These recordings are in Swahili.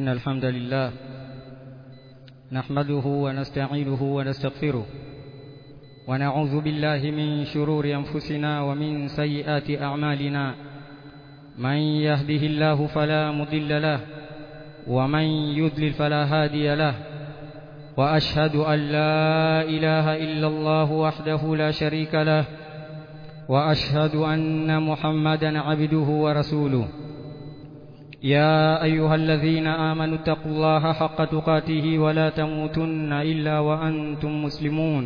إن الحمد لله نحمده ونستعينه ونستغفره ونعوذ بالله من شرور أنفسنا ومن سيئات أعمالنا من يهده الله فلا مضل له ومن يضلل فلا هادي له وأشهد أن لا إله إلا الله وحده لا شريك له وأشهد أن محمدا عبده ورسوله يا أيها الذين آمنوا اتقوا الله حق تقاته ولا تموتن إلا وأنتم مسلمون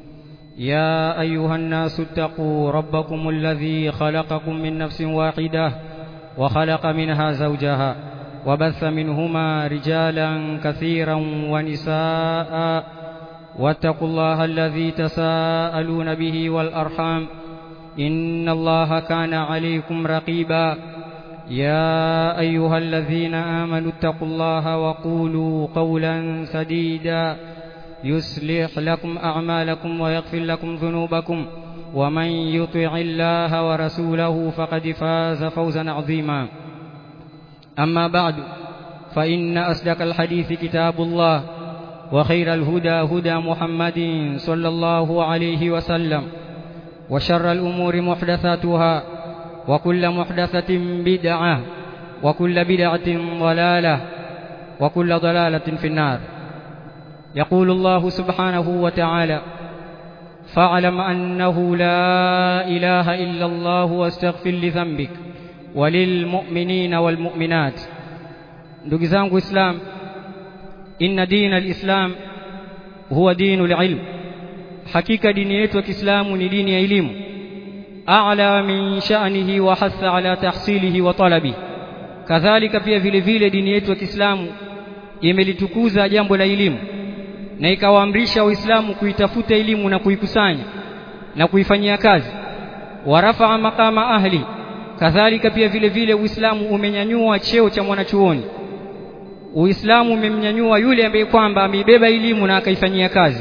يا أيها الناس اتقوا ربكم الذي خلقكم من نفس واحدة وخلق منها زوجها وبث منهما رجالا كثيرا ونساء واتقوا الله الذي تساءلون به والأرحام إن الله كان عليكم رقيبا يا أيها الذين آمنوا اتقوا الله وقولوا قولا سديدا يصلح لكم أعمالكم ويغفر لكم ذنوبكم ومن يطع الله ورسوله فقد فاز فوزا عظيما أما بعد فإن أصدق الحديث كتاب الله وخير الهدى هدى محمد صلى الله عليه وسلم وشر الأمور محدثاتها وكل محدثة بدعة وكل بدعة ضلالة وكل ضلالة في النار يقول الله سبحانه وتعالى فاعلم أنه لا إله إلا الله واستغفر لذنبك وللمؤمنين والمؤمنات ndugu zangu islam inna dina alislam huwa dinu alilm hakika dini yetu ya Kiislamu ni dini ya elimu a'la min sha'nihi wa hatha ala tahsilihi wa talabi kadhalika pia vile vile dini yetu ya Kiislamu imelitukuza jambo la elimu na ikawaamrisha waislamu kuitafuta elimu na kuikusanya na kuifanyia kazi warafa maqama ahli kadhalika pia vile vile uislamu umenyanyua cheo cha mwanachuoni uislamu umemnyanyua yule ambaye kwamba ameibeba elimu na akaifanyia kazi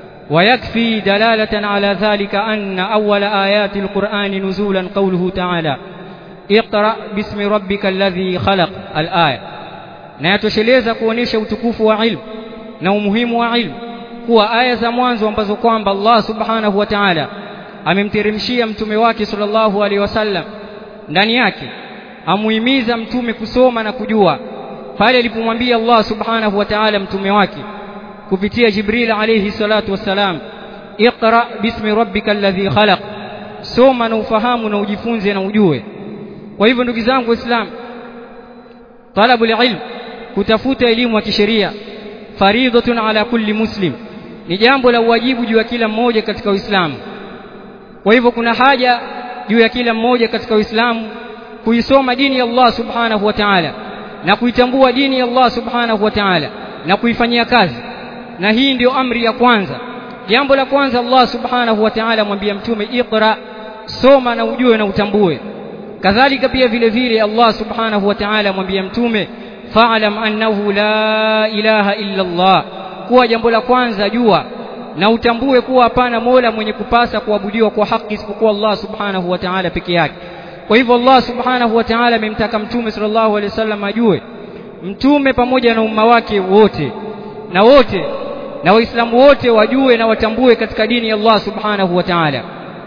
ويكفي دلالة على ذلك أن أول آيات القرآن نزولا قوله تعالى اقرأ باسم ربك الذي خلق الآية na yatosheleza kuonesha utukufu wa ilmu na umuhimu wa ilmu kuwa aya za mwanzo ambazo kwamba Allah subhanahu wa ta'ala amemteremshia mtume wake sallallahu alaihi wasallam ndani yake amuhimiza mtume kusoma na kujua pale alipomwambia Allah subhanahu wa ta'ala mtume wake kupitia Jibril alayhi salatu wassalam iqra bismi rabbika alladhi khalaq soma na ufahamu na ujifunze na ujue kwa hivyo ndugu zangu waislamu talabu ilm kutafuta elimu ya kisheria faridhatun ala kulli muslim ni jambo la uwajibu juu ya kila mmoja katika Uislamu kwa hivyo kuna haja juu ya kila mmoja katika Uislamu kuisoma dini ya Allah subhanahu wa ta'ala na kuitambua dini ya Allah subhanahu wa ta'ala na kuifanyia kazi na hii ndio amri ya kwanza jambo la kwanza Allah subhanahu wa ta'ala mwambia mtume iqra soma na ujue na utambue kadhalika pia vile vile Allah subhanahu wa ta'ala mwambia mtume fa'lam annahu la ilaha illa Allah kuwa jambo la kwanza jua na utambue kuwa hapana mola mwenye kupasa kuabudiwa kwa haki isipokuwa Allah subhanahu wa ta'ala peke yake kwa hivyo Allah subhanahu wa ta'ala amemtaka mtume sallallahu alaihi wasallam ajue mtume pamoja na umma wake wote na wote na waislamu wote wajue na watambue katika dini ya Allah subhanahu wa ta'ala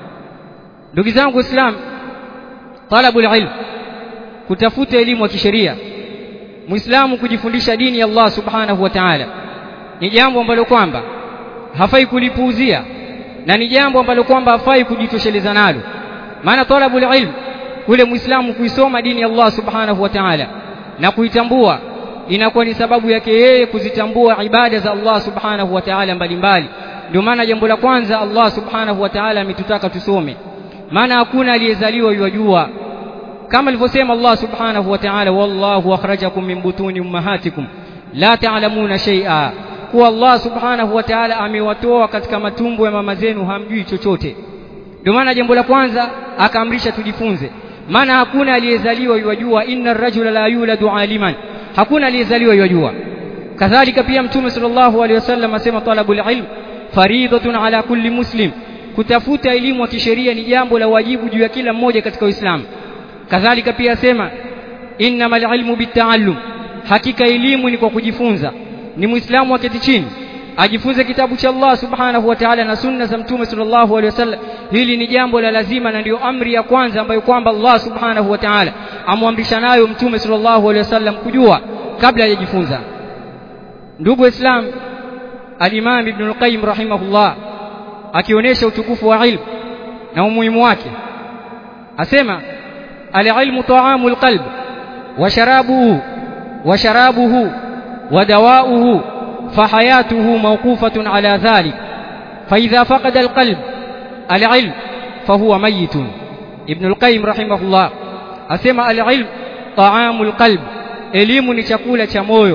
ndugu zangu waislamu talabul ilm kutafuta elimu ya kisheria muislamu kujifundisha dini ya Allah subhanahu wa ta'ala ni jambo ambalo kwamba hafai kulipuuzia na ni jambo ambalo kwamba hafai kujitosheleza nalo maana talabul ilm kule muislamu kuisoma dini ya Allah subhanahu wa ta'ala na kuitambua inakuwa ni sababu yake yeye kuzitambua ibada za Allah subhanahu wa ta'ala mbalimbali ndio maana jambo la kwanza Allah subhanahu wa ta'ala ametutaka tusome maana hakuna aliyezaliwa yajua kama alivyosema Allah subhanahu wa ta'ala wallahu akhrajakum min butuni ummahatikum la ta'lamuna shay'a kuwa Allah subhanahu wa ta'ala amewatoa katika matumbo ya mama zenu hamjui chochote ndio maana jambo la kwanza akaamrisha tujifunze maana hakuna aliyezaliwa yajua inna ar-rajula la yuladu aliman hakuna aliyezaliwa yajua kadhalika pia mtume sallallahu alaihi wasallam asema talabul ilm faridatun ala kulli muslim kutafuta elimu ya kisheria ni jambo la wajibu juu ya kila mmoja katika Uislamu kadhalika pia asema innamal ilmu bitaallum hakika elimu ni kwa kujifunza ni muislamu aketi chini ajifunze kitabu cha Allah subhanahu wa ta'ala na sunna za mtume sallallahu alaihi wasallam hili ni jambo la lazima na ndio amri ya kwanza ambayo kwamba Allah subhanahu wa ta'ala amwamrisha nayo mtume sallallahu alaihi wasallam kujua kabla hajajifunza ndugu islam al-Imam Ibn al-Qayyim rahimahullah akionyesha utukufu wa ilmu na umuhimu wake asema al-ilmu ta'amu al-qalb wa sharabuhu wa sharabuhu wa dawa'uhu فحياته موقوفة على ذلك فإذا فقد القلب العلم فهو ميت ابن القيم رحمه الله أسمى العلم طعام القلب elimu ni chakula cha moyo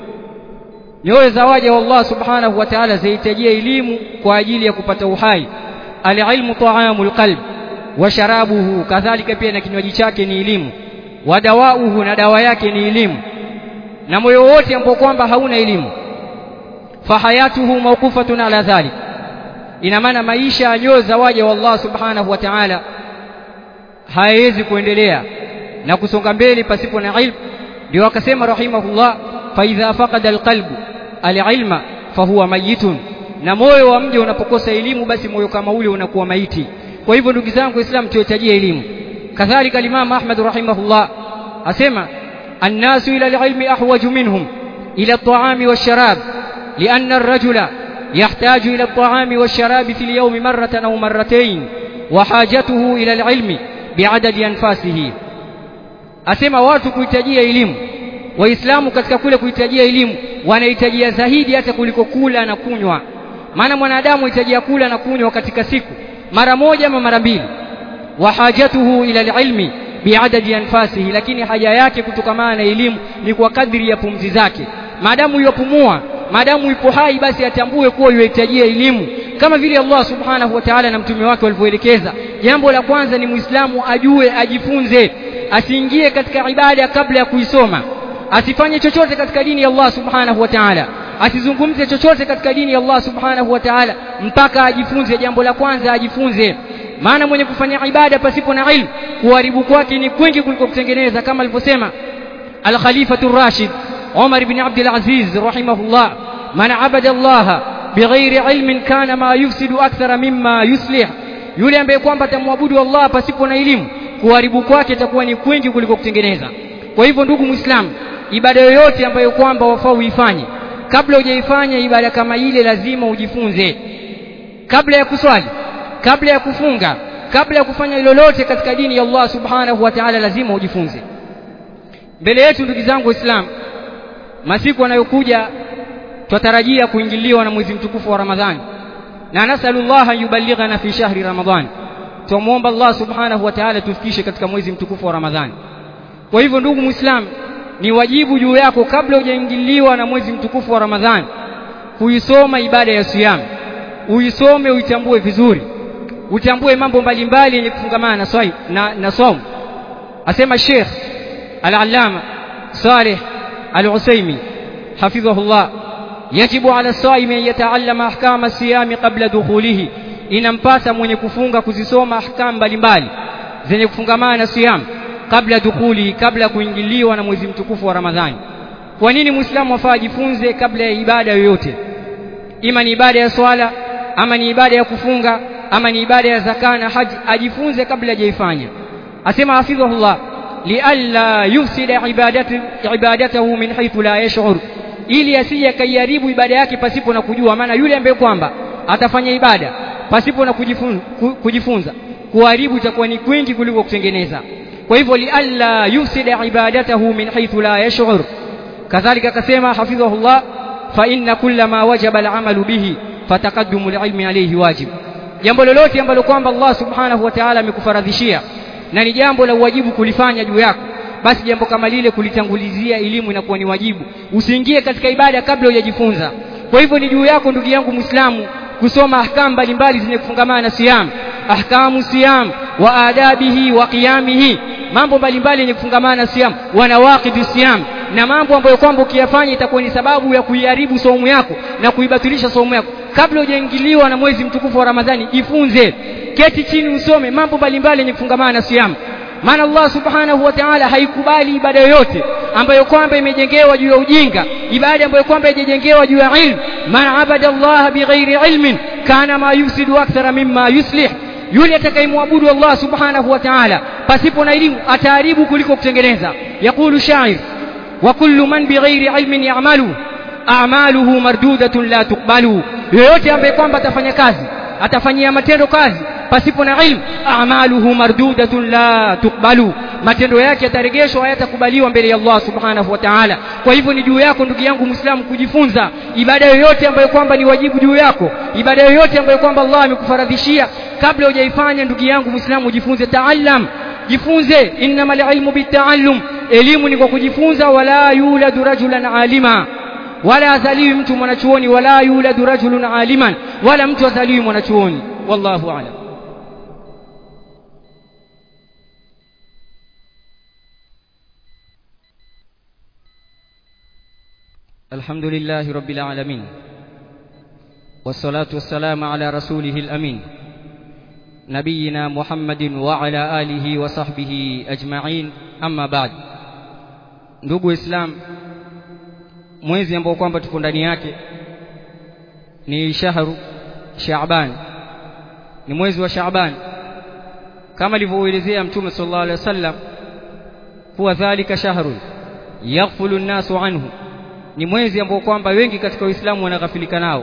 nyoyo za waja wa Allah subhanahu wa ta'ala zahitajia elimu kwa ajili ya kupata uhai alilmu ta'amul qalb wa sharabuhu kadhalika pia na kinywaji chake ni elimu wa dawauhu na dawa yake ni elimu na moyo wote ambao kwamba hauna elimu fahayatuhu mawqufatun ala dhalik ina maana maisha ya nyoyo za waja wa Allah subhanahu wa ta'ala hayawezi kuendelea na kusonga mbele pasipo na ilmu ndio akasema rahimahullah fa idha faqada alqalbu alilma fahuwa mayitun na moyo wa mja unapokosa elimu basi moyo kama ule unakuwa maiti kwa hivyo ndugu zangu islam tuhitajie elimu kadhalika al-imam ahmad rahimahullah asema الناس إلى العلم أحوج منهم إلى الطعام والشراب لأن الرجل يحتاج إلى الطعام والشراب في اليوم مرة أو مرتين وحاجته إلى العلم بعدد أنفاسه asema watu kuhitajia elimu waislamu katika kule kuhitajia elimu wanahitajia zaidi hata kuliko kula na kunywa maana mwanadamu hitajia kula na kunywa katika siku mara moja ama mara mbili wa hajatuhu ila alilmi biadadi anfasihi lakini haja yake kutokamana na elimu ni kwa kadri ya pumzi zake maadamu yupumua maadamu yupo hai basi atambue kuwa yuhitajia elimu kama vile Allah subhanahu wa ta'ala na mtume wake walivyoelekeza jambo la kwanza ni muislamu ajue ajifunze asiingie katika ibada kabla ya kuisoma asifanye chochote katika dini ya Allah subhanahu wa ta'ala asizungumze chochote katika dini ya Allah subhanahu wa ta'ala mpaka ajifunze jambo la kwanza ajifunze maana mwenye kufanya ibada pasipo na ilmu kuharibu kwake ni kwingi kuliko kutengeneza kama alivyosema al-Khalifatu Rashid Umar ibn Abdul Aziz rahimahullah man abada Allah bighairi ilmin kana ma yufsidu akthara mimma yuslih yule ambaye kwamba atamwabudu Allah pasipo na elimu kuharibu kwake itakuwa ni kwingi kuliko kutengeneza kwa hivyo ndugu muislamu ibada yoyote ambayo kwamba wafaa uifanye kabla hujaifanya ibada kama ile lazima ujifunze kabla ya kuswali kabla ya kufunga kabla ya kufanya lolote katika dini ya Allah subhanahu wa ta'ala lazima ujifunze mbele yetu ndugu zangu waislamu masiku yanayokuja twatarajia kuingiliwa na mwezi mtukufu wa Ramadhani na nasallallahu yuballighana fi shahri Ramadhani tumuomba Allah subhanahu wa ta'ala tufikishe katika mwezi mtukufu wa Ramadhani kwa hivyo ndugu muislam ni wajibu juu yako kabla hujaingiliwa na mwezi mtukufu wa Ramadhani kuisoma ibada ya siyam uisome uitambue vizuri utambue mambo mbalimbali yenye kufungamana na swai na, na saum asema Sheikh Al-Allama Saleh Al-Usaimi hafidhahullah yajibu ala saimi an yataallama ahkama siyami qabla dukhulihi inampasa mwenye kufunga kuzisoma ahkam mbalimbali zenye kufungamana na siyam kabla dukuli kabla ya kuingiliwa na mwezi mtukufu wa Ramadhani kwa nini muislamu afaa ajifunze kabla ya ibada yoyote ima ni ibada ya swala ama ni ibada ya kufunga ama ni ibada ya zaka na haji ajifunze kabla hajaifanya asema hafidhahullah lialla yufsida ibadatu ibadatahu min haythu la yash'ur ili asije kaiharibu ibada yake pasipo na kujua maana yule ambaye kwamba atafanya ibada pasipo na kujifunza, kujifunza kuharibu itakuwa ni kwingi kuliko kutengeneza kwa hivyo lialla yufsida ibadatahu min haythu la yash'ur kadhalika akasema hafidhahullah fa inna kulla ma wajaba al'amalu bihi fataqaddumu alilmi alayhi wajib jambo lolote ambalo kwamba Allah subhanahu wa ta'ala amekufaradhishia na ni jambo la wajibu kulifanya juu yako basi jambo kama lile kulitangulizia elimu inakuwa ni wajibu usiingie katika ibada kabla hujajifunza kwa hivyo ni juu yako ndugu yangu muislamu kusoma ahkamu mbalimbali zenye kufungamana na siyam ahkamu siyam wa adabihi wa qiyamihi mambo mbalimbali yenye kufungamana na siyam wa nawaqidi siyam na mambo ambayo kwamba ukiyafanya itakuwa ni sababu ya kuiharibu saumu yako na kuibatilisha saumu yako kabla hujaingiliwa na mwezi mtukufu wa Ramadhani jifunze keti chini usome mambo mbalimbali yenye kufungamana na siyam maana Allah subhanahu wa ta'ala haikubali ibada yoyote ambayo kwamba imejengewa juu ya ujinga ibada ambayo kwamba imejengewa juu ya ilmu man abada Allah bighairi ilmin kana ma yufsidu akthara mimma yuslih yule atakayemwabudu Allah subhanahu wa ta'ala pasipo na elimu ataharibu kuliko kutengeneza yakulu shair wa kullu man bighairi ilmin ya'malu a'maluhu mardudatun la tuqbalu yoyote ambaye kwamba atafanya kazi atafanyia matendo kazi pasipo na ilmu a'maluhu mardudatun la tuqbalu matendo yake yatarejeshwa hayatakubaliwa mbele ya Allah subhanahu wa ta'ala kwa hivyo ni juu yako ndugu yangu muislamu kujifunza ibada yoyote ambayo kwamba ni wajibu juu yako ibada yoyote ambayo kwamba Allah amekufaradhishia kabla hujaifanya ndugu yangu muislamu jifunze taallam jifunze innamal ilmu bitaallum elimu ni kwa kujifunza wala yuladu rajulan alima wala azaliwi mtu mwanachuoni wala yuladu rajulun aliman wala mtu azaliwi mwanachuoni wallahu a'lam الحمد لله رب العالمين والصلاة والسلام على رسوله الأمين نبينا محمد وعلى آله وصحبه أجمعين أما بعد ndugu islam mwezi ambao kwamba tuko ndani yake ni shahru Shaaban ni mwezi wa Shaaban kama alivyoelezea mtume sallallahu alaihi wasallam kuwa dhalika shahrun yaghfulu an-nasu anhu ni mwezi ambao kwamba wengi katika Uislamu wanaghafilika nao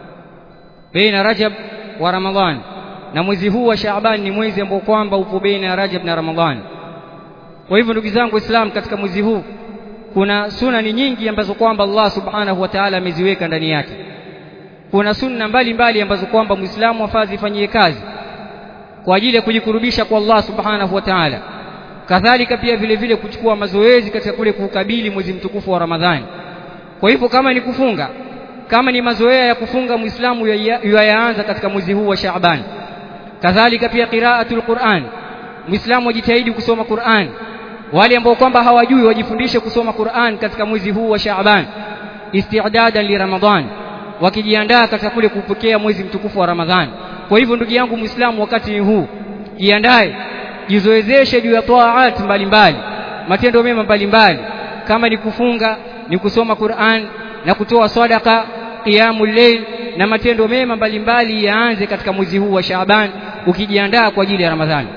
baina Rajab wa Ramadhan na mwezi huu wa Shaaban ni mwezi ambao kwamba upo baina Rajab na Ramadhan kwa hivyo ndugu zangu Waislamu katika mwezi huu kuna sunani nyingi ambazo kwamba Allah subhanahu wa ta'ala ameziweka ndani yake kuna sunna mbalimbali ambazo kwamba Muislamu afadhi ifanyie kazi kwa ajili ya kujikurubisha kwa Allah subhanahu wa ta'ala kadhalika pia vile vile kuchukua mazoezi katika kule kuukabili mwezi mtukufu wa Ramadhani kwa hivyo kama ni kufunga kama ni mazoea ya kufunga Muislamu yaanza katika mwezi huu wa Shaaban kadhalika pia qiraatul Qur'an Muislamu ajitahidi kusoma Qur'an wale ambao kwamba hawajui wajifundishe kusoma Qur'an katika mwezi huu wa Shaaban isti'dadan li Ramadhan wakijiandaa katika kule kupokea mwezi mtukufu wa Ramadhan kwa hivyo ndugu yangu Muislamu wakati huu jiandae jizoezeshe juu ya taat mbalimbali matendo mema mbalimbali kama ni kufunga ni kusoma Qur'an na kutoa sadaka qiyamul layl na matendo mema mbalimbali yaanze katika mwezi huu wa Shaaban ukijiandaa kwa ajili ya Ramadhani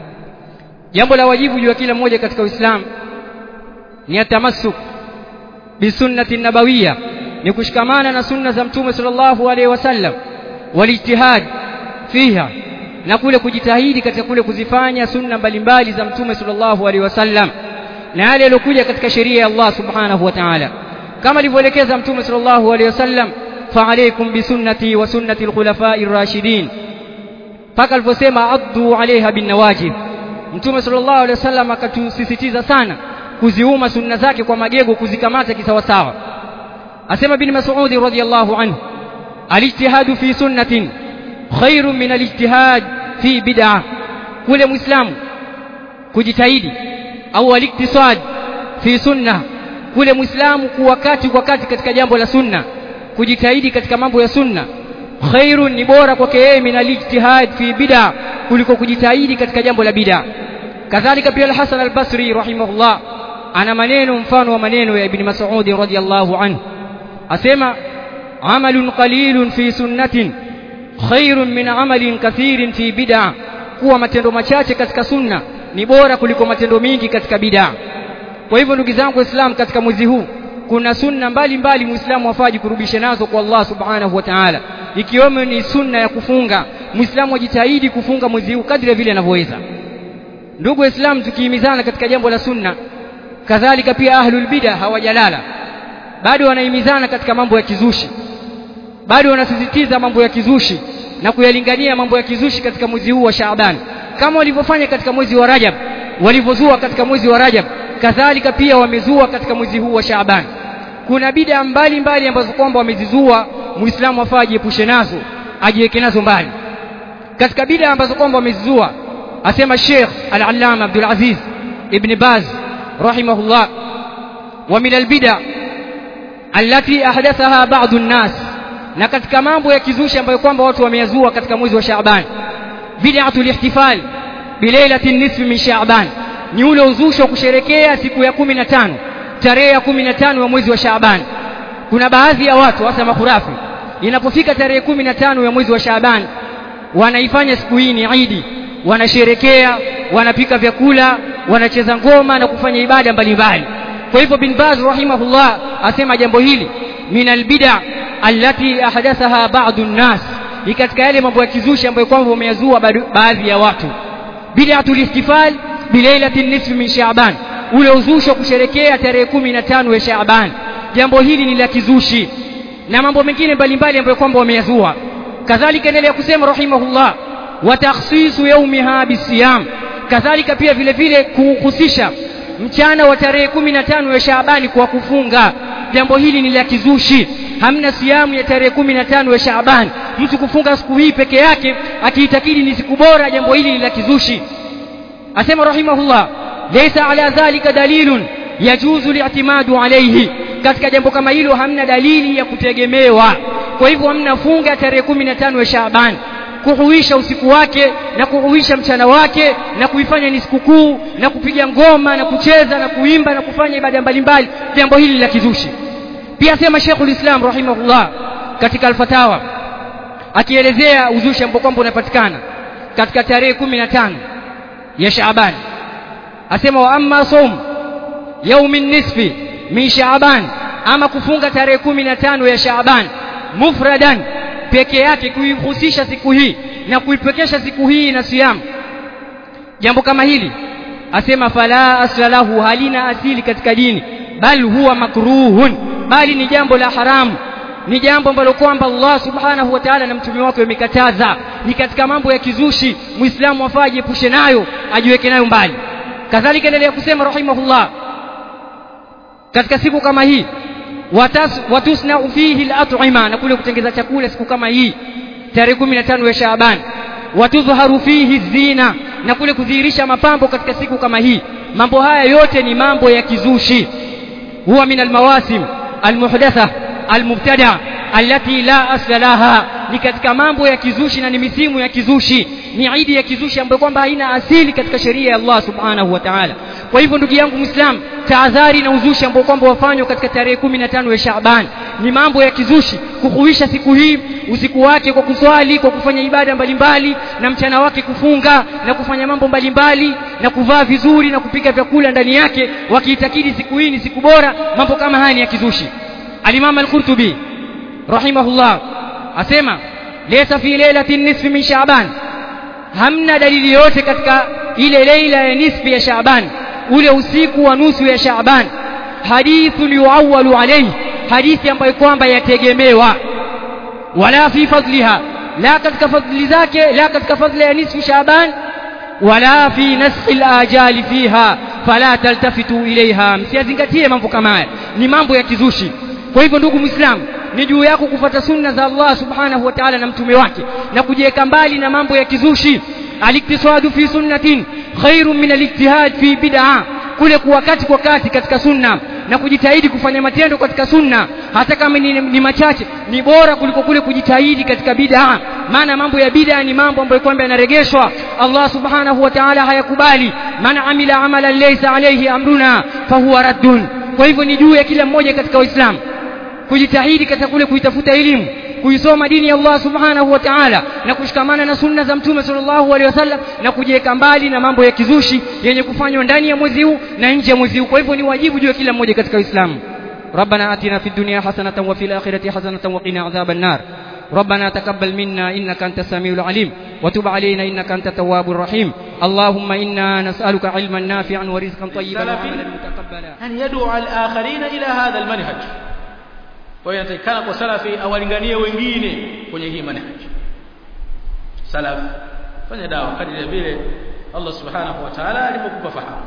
jambo la wajibu juu ya kila mmoja katika Uislamu ni atamassuk bisunnati nabawiyya ni kushikamana na sunna za mtume sallallahu alaihi wasallam walijtihad fiha na kule kujitahidi katika kule kuzifanya sunna mbalimbali za mtume sallallahu alaihi wasallam na yale yaliyokuja katika sheria ya Allah subhanahu wa ta'ala kama alivyoelekeza mtume sallallahu alaihi wasallam fa alaykum bisunnati wa sunnati alkhulafa'i ar-rashidin paka alivyosema addu alaiha bin nawajib mtume sallallahu alaihi wasallam akatusisitiza sana kuziuma sunna zake kwa magego kuzikamata kisawasawa asema bin mas'ud radhiyallahu anhu alijtihadu fi sunnatin khairun min alijtihad fi bid'ah kule muislamu kujitahidi au aliktisad fi sunna kule muislamu kuwakati kwa kati katika jambo la sunna kujitahidi katika mambo ya sunna khairun ni bora kwake yeye min alijtihad fi bid'a kuliko kujitahidi katika jambo la bid'a kadhalika pia al-Hasan al-Basri rahimahullah ana maneno mfano wa maneno ya Ibn Mas'ud radhiyallahu anhu asema amalun qalilun fi sunnatin khairun min amalin kathirin fi bid'a kuwa matendo machache katika sunna ni bora kuliko matendo mingi katika bid'a kwa hivyo ndugu zangu waislamu katika mwezi huu kuna sunna mbalimbali muislamu afaji kurubisha nazo kwa Allah subhanahu wa ta'ala ikiwemo ni sunna ya kufunga muislamu ajitahidi kufunga mwezi huu kadri vile anavyoweza ndugu waislamu tukihimizana katika jambo la sunna kadhalika pia ahlul bid'a hawajalala bado wanahimizana katika mambo ya kizushi bado wanasisitiza mambo ya kizushi na kuyalingania mambo ya kizushi katika mwezi huu wa Shaaban kama walivyofanya katika mwezi wa Rajab walivyozua katika mwezi wa Rajab kadhalika pia wamezua katika mwezi huu wa Shaaban kuna bid'a mbalimbali ambazo kwamba wamezizua muislamu afaa ajiepushe nazo ajiweke nazo mbali katika bid'a ambazo kwamba wamezizua asema Sheikh Al-Allama Abdul Aziz Ibn Baz rahimahullah wa min al-bid'a allati ahdathaha ba'du an-nas na katika mambo ya kizushi ambayo kwamba watu wameyazua katika mwezi wa Shaaban bid'atul ihtifal bilailati nisfi min Shaaban ni ule uzushi wa kusherekea siku ya kumi na tano tarehe ya kumi na tano ya mwezi wa Shaaban kuna baadhi ya watu hasa makhurafi inapofika tarehe kumi na tano ya mwezi wa Shaaban wanaifanya siku hii ni Idi wanasherekea wanapika vyakula wanacheza ngoma na kufanya ibada mbalimbali kwa hivyo bin Baz rahimahullah asema jambo hili min albid'a allati ahdathaha ba'd an-nas ni katika yale mambo ya kizushi ambayo kwamba wameyazua baadhi ya watu bid'atul ihtifal bilailati nisfi min Shaaban ule uzushi wa kusherekea tarehe kumi na tano ya Shaaban jambo hili ni la kizushi na mambo mengine mbalimbali ambayo kwamba wameyazua kadhalika endelea kusema rahimahullah wa takhsisu yaumiha bisiyam kadhalika pia vile vile kuhusisha mchana wa tarehe kumi na tano ya Shaabani kwa kufunga jambo hili ni la kizushi hamna siamu ya tarehe kumi na tano ya Shaaban mtu kufunga siku hii peke yake akiitakidi ni siku bora jambo hili ni la kizushi asema rahimahullah laysa ala dhalika dalilun yajuzu li'timadu alayhi katika jambo kama hilo hamna dalili ya kutegemewa kwa hivyo hamna funga tarehe kumi na tano ya Shaaban kuhuisha usiku wake na kuhuisha mchana wake na kuifanya ni sikukuu na kupiga ngoma na kucheza na kuimba na kufanya ibada mbalimbali jambo hili la kizushi pia sema Sheikhul Islam rahimahullah katika al-Fatawa akielezea uzushi ambao kwamba unapatikana katika tarehe kumi na tano ya Shaaban asema wa amma som yaumi nisfi min Shaaban ama kufunga tarehe kumi na tano ya Shaaban mufradan peke yake kuihusisha siku hii na kuipekesha siku hii na siam jambo kama hili asema fala aslahu halina asili katika dini bal huwa makruhun bali ni jambo la haramu ni jambo ambalo kwamba Allah subhanahu wa ta'ala na mtume wake wamekataza ni katika mambo ya kizushi muislamu afaa ajiepushe nayo ajiweke nayo mbali kadhalika endelea kusema rahimahullah katika siku kama hii watusna fihi al-at'ima na kule kutengeza chakula siku kama hii tarehe 15 ya Shaaban watudhharu fihi zina na kule kudhihirisha mapambo katika siku kama hii mambo haya yote ni mambo ya kizushi huwa min almawasim almuhdatha almubtada allati la asla laha ni katika mambo ya kizushi na ni misimu ya kizushi ni idi ya kizushi ambayo kwamba haina asili katika sheria ya Allah subhanahu wa ta'ala kwa hivyo ndugu yangu muislam tahadhari na uzushi ambao kwamba wafanywa katika tarehe 15 ya Shaaban ni mambo ya kizushi kuhuisha siku hii usiku wake kwa kuswali kwa kufanya ibada mbalimbali na mchana wake kufunga na kufanya mambo mbalimbali na kuvaa vizuri na kupika vyakula ndani yake wakiitakidi siku hii ni siku bora mambo kama haya ni ya kizushi al-Imam al-Qurtubi rahimahullah asema laysa fi lailatin nisfi min Shaaban hamna dalili yote katika ile leila ya nisfi ya Shaaban ule usiku wa nusu ya Shaaban hadithun yuawwalu alayhi hadithi ambayo kwamba yategemewa wala fi fadliha la katika fadli zake la katika fadli ya nisfu Shaaban wala fi naskhi al-ajali fiha fala taltafitu ilaiha msiyazingatie mambo kama haya ni mambo ya kizushi kwa hivyo ndugu muislamu ni juu yako kufuata sunna za Allah subhanahu wa ta'ala na mtume wake na kujiweka mbali na mambo ya kizushi aliktisadu fi sunnatin khairun min alijtihad fi bid'a kule kuwa kati kwa kati katika sunna na kujitahidi kufanya matendo katika sunna hata kama ni, ni machache ni bora kuliko kule kujitahidi katika bid'a maana mambo ya bid'a ni mambo ambayo kwamba yanaregeshwa Allah subhanahu wa ta'ala hayakubali man amila amalan laysa alayhi amruna fahuwa raddun kwa hivyo ni juu ya kila mmoja katika Uislamu kujitahidi katika kule kuitafuta elimu kuisoma dini ya Allah subhanahu wa ta'ala na kushikamana na sunna za mtume sallallahu alaihi wasallam na kujiweka mbali na mambo ya kizushi yenye kufanywa ndani ya mwezi huu na nje ya mwezi huu kwa hivyo ni wajibu juu ya kila mmoja katika Uislamu ربنا آتنا في الدنيا حسنة وفي الآخرة حسنة وقنا عذاب النار ربنا تقبل منا إنك أنت السميع العليم وتب علينا إنك أنت التواب الرحيم اللهم إنا نسألك علما نافعا ورزقا طيبا وعملا متقبلا أن يدعو الآخرين إلى هذا المنهج kwa hiyo inatakikana kwa salafi awalinganie wengine kwenye hii manhaj salaf fanya dawa kadri vile Allah subhanahu wa ta'ala alipokupa fahamu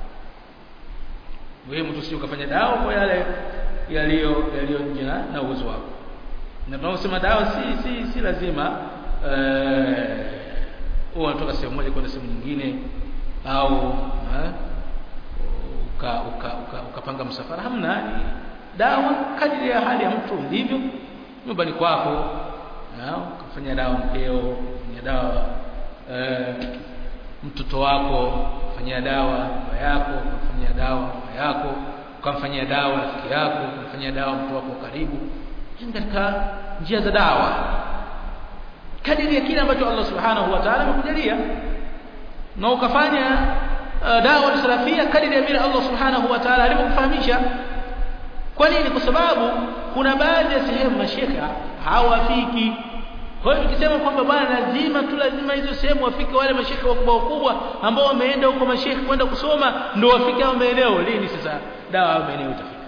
muhimu tusije ukafanya dawa kwa yale yaliyo yaliyo nje na uwezo wako na tunaposema dawa si si si lazima eh uh, unatoka sehemu moja kwenda sehemu nyingine au uh, uka uka ukapanga uka msafara hamna dawa kadiri ya hali ya mtu ndivyo nyumbani kwako ukafanya dawa mkeo kufanya dawa eh, mtoto wako fanyia dawa baba yako ukamfanyia dawa mama yako ukamfanyia dawa rafiki yako ukamfanyia dawa mtu wako karibu katika njia za dawa kadiri ya kile ambacho Allah subhanahu wa ta'ala amekujalia na ukafanya uh, dawa salafia kadiri ya vile Allah subhanahu wa ta'ala alivyokufahamisha kwa nini kwa sababu kuna baadhi ya sehemu mashekha hawafiki kwa hiyo tukisema kwamba bwana lazima tu lazima hizo sehemu wafike wale mashekhe wakubwa wakubwa ambao wameenda huko mashekhe kwenda kusoma ndio wafike hao maeneo lini sasa dawa hao maeneo itafika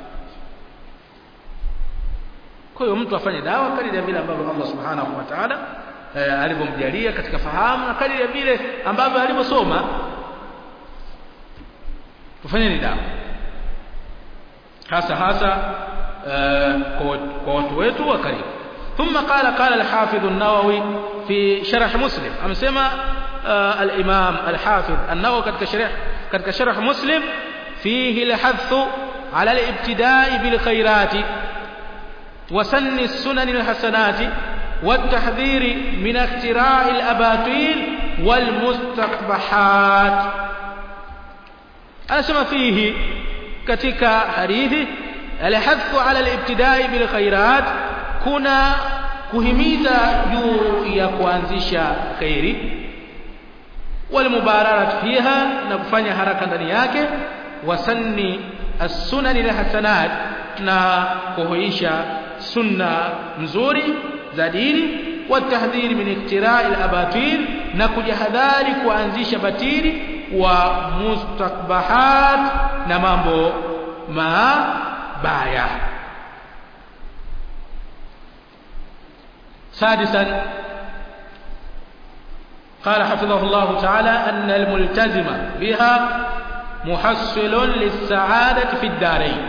kwa hiyo mtu afanye dawa kadiri ya vile ambavyo Allah subhanahu wa ta'ala eh, alivyomjalia katika fahamu na kadiri ya vile ambavyo alivyosoma tufanyeni dawa hasa hasa eh, kwa watu wetu wa karibu ثم قال قال الحافظ النووي في شرح مسلم أمسما آه الإمام الحافظ النووي كتك شرح كتك شرح مسلم فيه الحث على الابتداء بالخيرات وسن السنن الحسنات والتحذير من اختراع الأباطيل والمستقبحات أسمى فيه كتك حديث الحث على الابتداء بالخيرات kuna kuhimiza juu ya kuanzisha khairi walmubararat fiha na kufanya haraka ndani yake wasanni as-sunan alhasanat na kuhuisha sunna nzuri za dini watahdhiri min iktira'i al-abatil na kujihadhari kuanzisha batili wa mustakbahat na mambo mabaya سادسا قال حفظه الله تعالى أن الملتزم بها محصل للسعادة في الدارين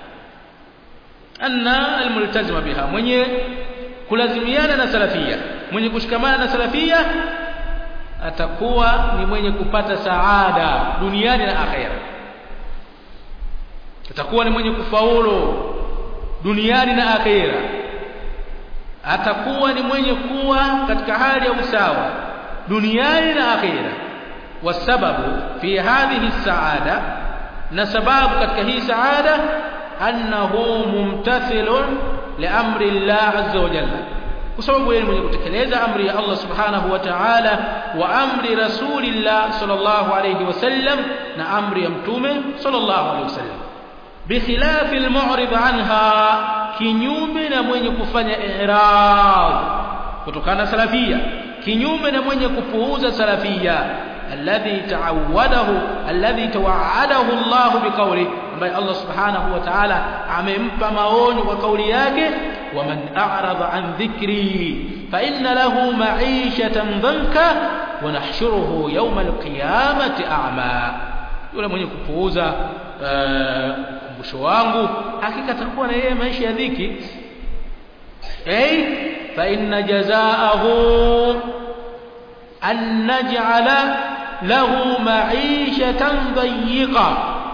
أن الملتزم بها من kulazimiana salafia mwenye kushikamana na salafia atakuwa ni mwenye kupata saada duniani na akhera atakuwa ni mwenye kufaulu duniani na akhera atakuwa ni mwenye kuwa katika hali ya usawa duniani na akhira wasababu fi hadhihi saada na sababu katika hii saada annahu mumtathilun liamri Allah azza wa jalla kwa sababu yeye mwenye kutekeleza amri ya Allah subhanahu wa ta'ala wa amri rasulillah sallallahu alayhi wasallam na amri ya mtume sallallahu alayhi wasallam bikhilafi almu'rid anha kinyume na mwenye kufanya i'rad kutokana salafia kinyume na mwenye kupuuza salafia alladhi ta'awwadahu alladhi tawa'adahu Allah biqawli ambaye Allah subhanahu wa ta'ala amempa maonyo kwa kauli yake waman a'rada an dhikri fa inna lahu ma'ishatan dhanka wa nahshuruhu yawm al-qiyamati a'ma yule mwenye kupuuza ukumbusho wangu hakika atakuwa na yeye maisha ya dhiki ay fa inna jazaahu an naj'ala lahu ma'ishatan dayiqa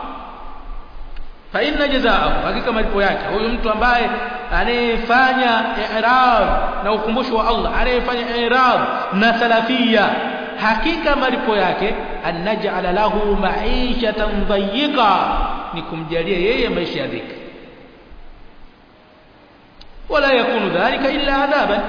fa inna jazaahu hakika malipo yake huyu mtu ambaye anayefanya i'rad na ukumbusho wa Allah anayefanya i'rad na salafia hakika malipo yake an naj'ala lahu ma'ishatan dayiqa ni kumjalia yeye maisha ya dhiki wala yakunu dhalika illa adhaban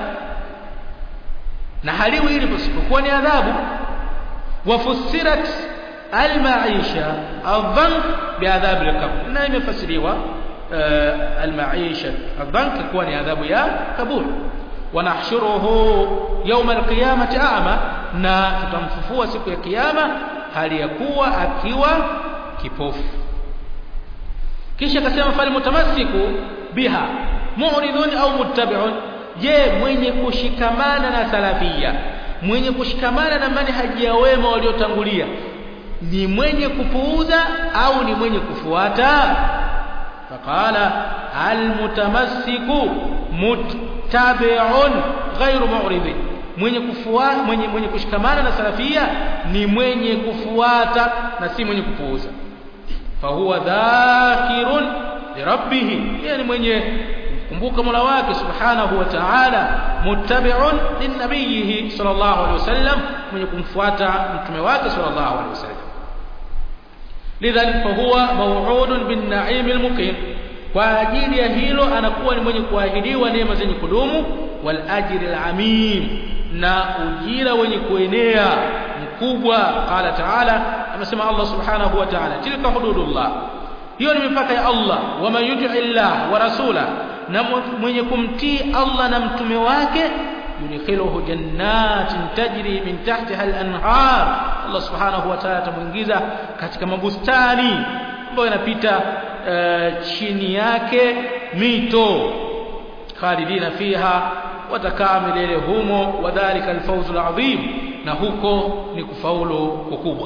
na haliwi hili pasipokuwa ni adhabu wafussirat almaisha adhank biadhab alqabr na imefasiriwa almaisha adhank kuwa ni adhabu ya kaburi wanahshuruhu yawm alqiyamati a'ma na tutamfufua siku ya kiyama hali ya kuwa akiwa kipofu kisha akasema fal mutamassiku biha mu'ridun au muttabi'un je mwenye kushikamana na salafia mwenye kushikamana na manhaji ya wema waliotangulia ni mwenye kupuuza au ni mwenye kufuata faqala almutamassiku muttabi'un ghairu mu'ridin mwenye kufuata mwenye, mwenye kushikamana na salafia ni mwenye kufuata na si mwenye kupuuza fahuwa dhakirun lirabbih yani mwenye kumbuka mola wake subhanahu wa ta'ala muttabi'un linnabiyihi sallallahu alaihi wasallam mwenye kumfuata mtume wake sallallahu alaihi wasallam lidhalik fahuwa maw'udun bin na'im al-muqim kwa ajili ya hilo anakuwa ni mwenye kuahidiwa neema zenye kudumu wal ajri al-amim na ujira wenye kuenea mkubwa qala ta'ala amesema Allah subhanahu wa ta'ala tilka hududullah hiyo ni mipaka ya Allah wa man yuti illah wa rasula na mwenye kumtii Allah na mtume wake yudkhiluhu jannatin tajri min tahtiha al-anhar Allah subhanahu wa ta'ala atamuingiza katika mabustani ambayo yanapita uh, chini yake mito khalidina fiha watakaa milele humo wadhalika alfawzul adhim na huko ni kufaulu kukubwa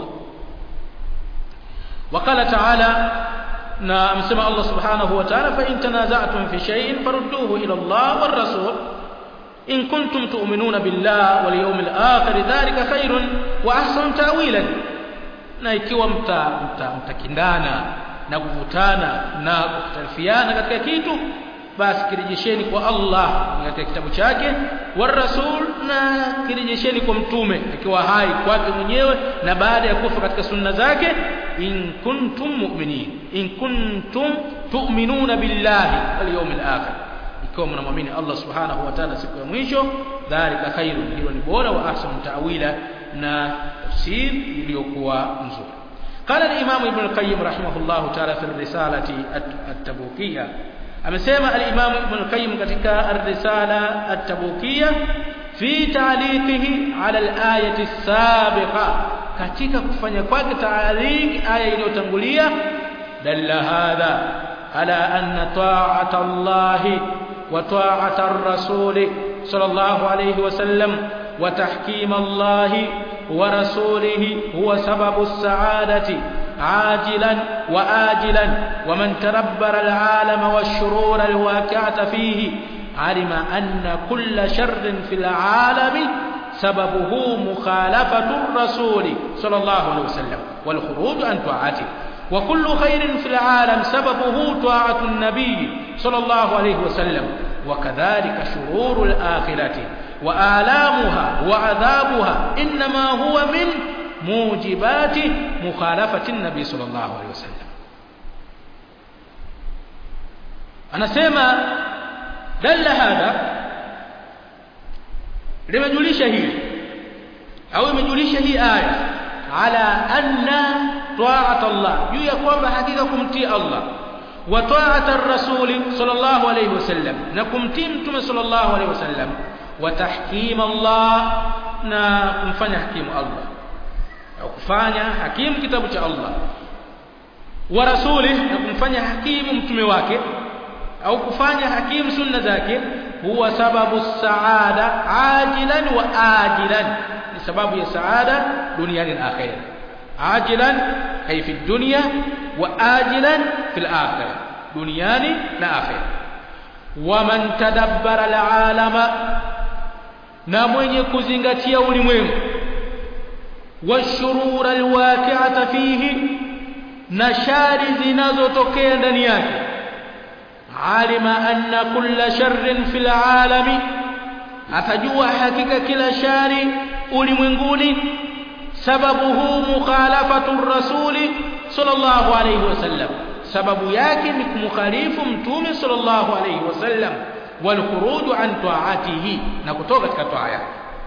وقال تعالى na amesema Allah subhanahu wa ta'ala fa in tanaza'tum fi shay'in farudduhu ila Allah war rasul in kuntum tu'minuna billahi wal yawmil akhir dhalika khairun wa ahsanu ta'wilan na ikiwa mta mtakindana na kuvutana na kutarifiana katika kitu basi kirejesheni kwa Allah katika kitabu chake war rasul na kirejesheni kwa mtume akiwa hai kwake mwenyewe na baada ya kufa katika sunna zake in kuntum mu'minin in kuntum tu'minuna billahi wal yawmil akhir ikiwa mnamwamini Allah subhanahu wa ta'ala siku ya mwisho dhalika khairun hilo ni bora wa ahsanu ta'wila na tafsir iliyokuwa nzuri قال الإمام ابن القيم رحمه الله تعالى في الرسالة التبوكية amesema al-Imam Ibn al-Qayyim katika ar-Risala at-Tabukiyya fi ta'liqihi 'ala al-ayati as-sabiqa katika kufanya kwake ta'liq aya iliyotangulia dalla hadha ala anna ta'ata Allah wa ta'ata ar-rasul sallallahu alayhi wa sallam wa tahkim Allah wa rasulihi huwa sababu as-sa'adati عاجلا وآجلا ومن تربر العالم والشرور الواقعة فيه علم أن كل شر في العالم سببه مخالفة الرسول صلى الله عليه وسلم والخروج عن طاعته وكل خير في العالم سببه طاعة النبي صلى الله عليه وسلم وكذلك شرور الآخرة وآلامها وعذابها إنما هو من موجبات مخالفة النبي صلى الله عليه وسلم anasema dalla hadha limejulisha hili au imejulisha hii aya ala anna ta'at Allah juu ya kwamba hakika kumtii Allah wa ta'at ar-rasul sallallahu alayhi wasallam na kumtii mtume sallallahu alayhi wasallam wa tahkim Allah na kumfanya hakimu Allah au kufanya hakimu kitabu cha Allah wa rasulih na kumfanya hakimu mtume wake au kufanya hakimu sunna zake huwa sababu saada ajilan wa ajilan ni sababu ya saada duniani na akhira ajilan ay fi dunya wa ajilan fi al-akhirah duniani na akhira wa man tadabbara al-alama na mwenye kuzingatia ulimwengu washurura alwaqi'ata fihi na shari zinazotokea ndani yake alima anna kulla sharrin fil alami atajua hakika kila shari ulimwenguni sababuhu mukhalafatu rasuli sallallahu alayhi wasallam sababu yake ni kumkhalifu mtume sallallahu alayhi wasallam wal khuruju an ta'atihi na kutoka katika taa yake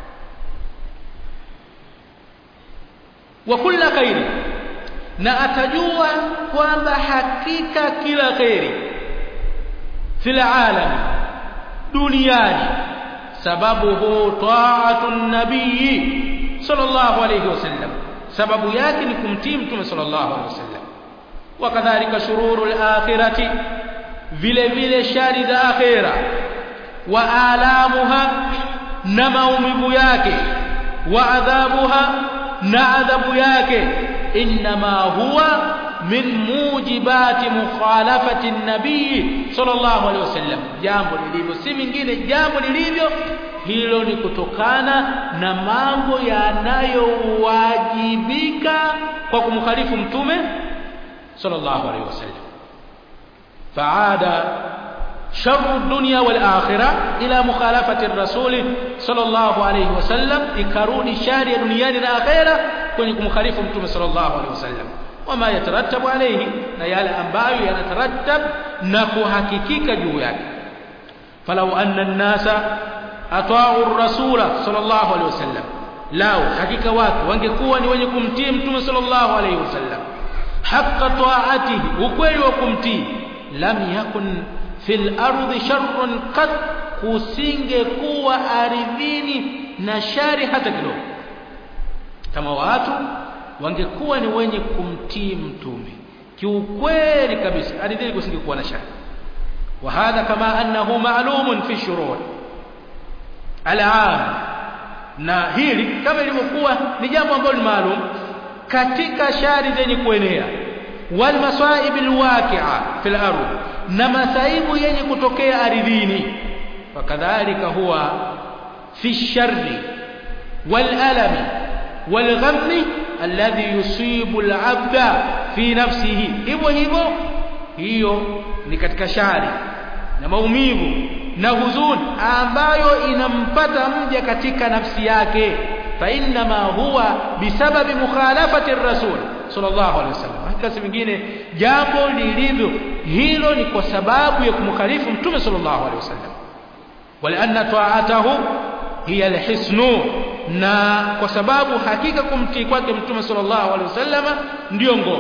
wa kulla khairi na atajua kwamba hakika kila khairi fil alam duniani sababuhu ta'atu nabii sallallahu alayhi wasallam sababu yake ni kumtii mtume sallallahu alayhi wasallam wakadhalika shururul akhirati vile vile shari za akhira wa alamuha na maumivu yake wa adhabuha na adhabu yake inma huwa min mujibati mukhalafati nabii sallallahu alaihi wasallam jambo lilivyo si mingine jambo lilivyo hilo ni kutokana na mambo yanayowajibika kwa kumkhalifu mtume sallallahu alaihi wasallam faada sharru dunya wal akhirah ila mukhalafati rasuli sallallahu alayhi wasallam ikarudi shari ya duniani na akhera kwenye kumkhalifu mtume sallallahu alayhi wasallam wama yatarattabu alayhi na yale ambayo yanatarattab na kuhakikika juu yake falau anna an-nasa ata'u ar-rasula sallallahu alayhi wasallam lao hakika watu wangekuwa ni wenye kumtii mtume sallallahu alayhi wasallam haqqa ta'atihi ukweli wa kumtii lam yakun fil ardi sharrun qad kusingekuwa ardhini na shari hata kidogo kama watu wangekuwa ni wenye kumtii mtume kiukweli kabisa ardhini kusingekuwa na shari وهذا كما أنه معلوم في الشروع العام na hili kama ilivyokuwa ni jambo ambalo ni maalum katika shari zenye kuenea wal masaib alwaqi'a fil ardh na masaibu yenye kutokea ardhini fakadhalika huwa fi sharri wal alami wal ghammi alladhi yusibu al abda fi nafsihi hivyo hivyo hiyo ni katika shari na maumivu na huzuni ambayo inampata mja katika nafsi yake fa inma huwa bisababi mukhalafati rasul sallallahu alaihi wasallam hakika mingine jambo lilivyo hilo ni kwa sababu ya kumkhalifu mtume sallallahu alaihi wasallam walianna ta'atahu hiya alhisnu na kwa sababu hakika kumtii kwake mtume sallallahu alaihi wasallam ndio ngao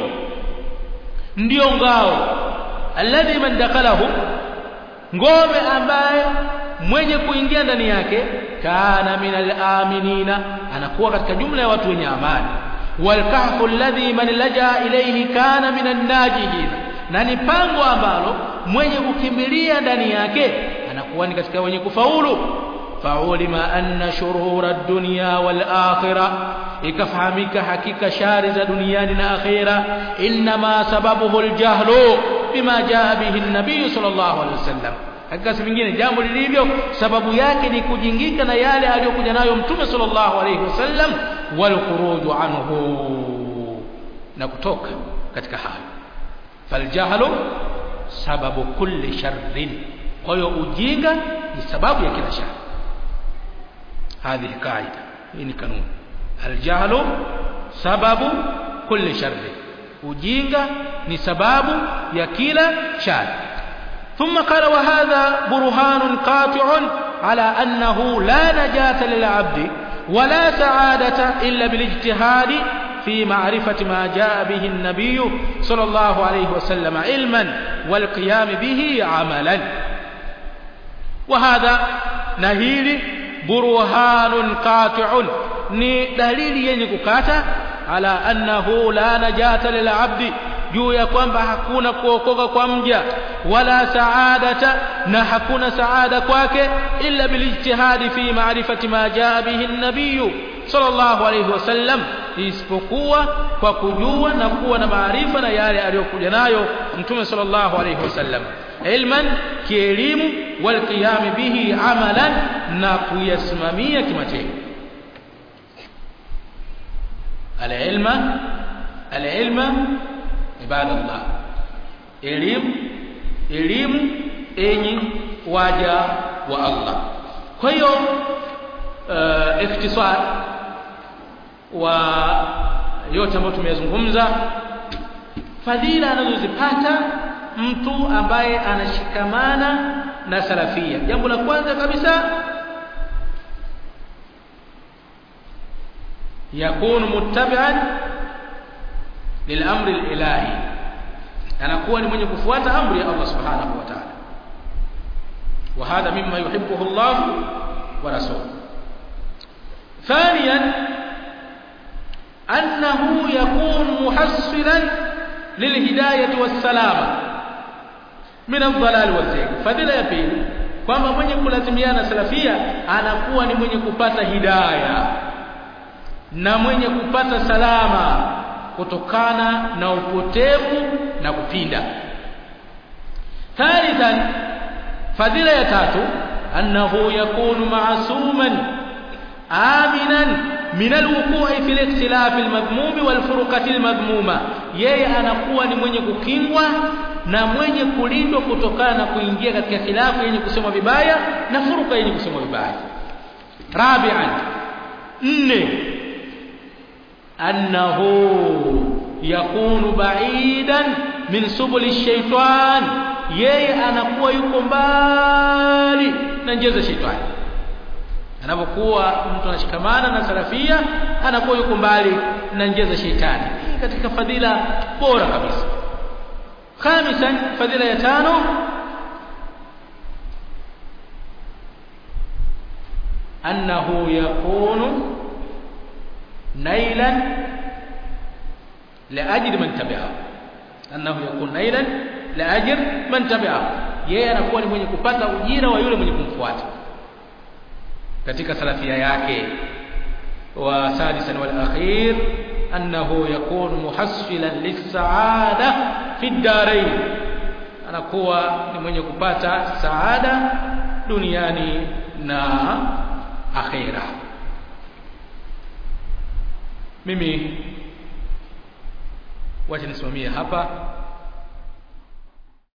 ndio ngao alladhi man dakhalahu ngome ambaye mwenye kuingia ndani yake kana minal aminina anakuwa katika jumla ya watu wenye amani walkahfu alladhi man laja ilayhi kana minan najihin na ni pango ambalo mwenye kukimbilia ndani yake anakuwa ni katika wenye kufaulu faulima anna shurura ad-dunya wal akhirah ikafahamika hakika shari za duniani na akhira inma sababuhu al-jahlu bima jaa bihi an-nabiy sallallahu alaihi wasallam hakika si vingine jambo lilivyo sababu yake ni kujingika na yale aliyokuja nayo mtume sallallahu alaihi wasallam wal khuruju anhu na kutoka katika hayo faljahlu sababu kulli sharrin kwa hiyo ujinga ni sababu ya kila shari هذه قاعده hii kanuni aljahlu sababu kulli sharri ujinga ni sababu ya kila shari ثم قال وهذا برهان قاطع على أنه لا نجاة للعبد ولا سعادة إلا بالاجتهاد في معرفة ما جاء به النبي صلى الله عليه وسلم علما والقيام به عملا وهذا نهيل برهان قاطع ni dalili yenye kukata ala annahu la najata lil abdi juu ya kwamba hakuna kuokoka kwa mja wala saadata na hakuna saada kwake illa bilijtihadi fi ma'rifati ma jaa bihi an-nabiy sallallahu alayhi wasallam isipokuwa kwa kujua na kuwa na maarifa na yale aliyokuja nayo mtume sallallahu alayhi wasallam ilman kielimu wal qiyam bihi amalan na kuyasimamia kimatendo العلم العلم عباد الله elimu elimu enyi waja wa Allah kwa hiyo uh, ikhtisar wa yote ambayo tumeyazungumza fadhila anazozipata mtu ambaye anashikamana na salafia jambo la kwanza kabisa يكون متبعا للامر الالهي anakuwa ni mwenye kufuata amri ya Allah subhanahu wa ta'ala wa hadha mimma yuhibbuhu Allah wa rasuluhu ثانيا انه يكون محصلا للهدايه والسلامه من الضلال والزيغ fadhila ya pili kwamba mwenye kulazimiana salafia anakuwa ni mwenye kupata hidayah na mwenye kupata salama kutokana na upotevu na kupinda thalithan fadhila ya tatu annahu yakunu ma'suman aminan min alwuqu'i fil ikhtilaf almadhmum wal furqati almadhmuma yeye anakuwa ni mwenye kukingwa na mwenye kulindwa kutokana na kuingia katika khilafu yenye kusema vibaya na furuka yenye kusema vibaya rabi'an nne annahu yakunu ba'idan min subuli shaitan yeye anakuwa yuko mbali na njia za shaitani anapokuwa mtu anashikamana na salafia anakuwa yuko mbali na njia za shaitani hii katika fadhila bora kabisa khamisan fadhila ya tano annahu yakunu nailan liajli man tabi'ahu annahu yakunu nailan liajli man tabi'ahu yeye anakuwa ni mwenye kupata ujira wa yule mwenye kumfuata katika salafia yake wa sadisan wal akhir annahu yakunu muhassilan lis-sa'ada fi ad-darain anakuwa ni mwenye kupata saada duniani na akhira mimi wacha nisimamie hapa